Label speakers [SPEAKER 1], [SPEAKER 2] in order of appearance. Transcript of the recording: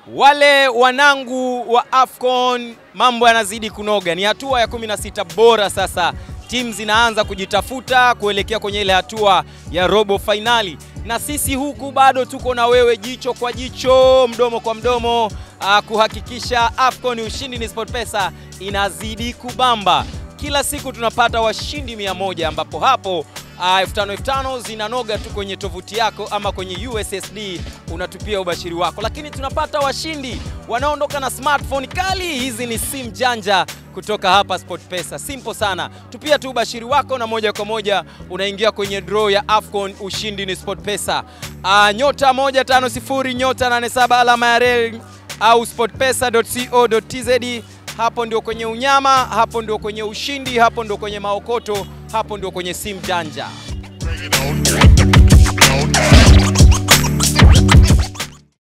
[SPEAKER 1] Wale wanangu wa AFCON mambo yanazidi kunoga, ni hatua ya 16 bora sasa. Timu zinaanza kujitafuta kuelekea kwenye ile hatua ya robo fainali, na sisi huku bado tuko na wewe jicho kwa jicho, mdomo kwa mdomo, uh, kuhakikisha AFCON ushindi ni SportPesa inazidi kubamba. Kila siku tunapata washindi mia moja ambapo hapo Uh, elfu tano elfu tano zinanoga tu kwenye tovuti yako ama kwenye USSD unatupia ubashiri wako, lakini tunapata washindi wanaoondoka na smartphone kali. Hizi ni simu janja kutoka hapa SportPesa, simple sana. Tupia tu ubashiri wako na moja kwa moja unaingia kwenye draw ya AFCON. Ushindi ni SportPesa. Uh, nyota 150 nyota 87 alama ya reli au sportpesa.co.tz hapo ndio kwenye unyama, hapo ndio kwenye ushindi, hapo ndio kwenye maokoto, hapo ndio kwenye simu janja.
[SPEAKER 2] Bring it on.